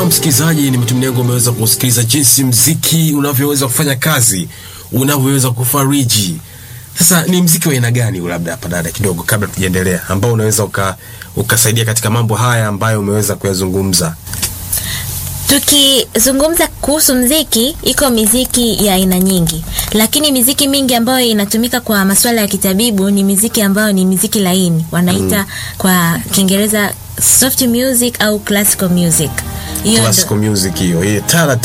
Na msikilizaji, ni matumaini yangu umeweza kusikiliza jinsi mziki unavyoweza kufanya kazi, unavyoweza kufariji. Sasa ni mziki wa aina gani, labda hapa dada, kidogo kabla tujaendelea, ambao unaweza uka, ukasaidia katika mambo haya ambayo umeweza kuyazungumza? Tukizungumza kuhusu mziki, iko miziki ya aina nyingi, lakini miziki mingi ambayo inatumika kwa masuala ya kitabibu ni miziki ambayo ni miziki laini, wanaita kwa Kiingereza soft music au classical music. Hiyo ndo- Classical music hiyo, hii taratibu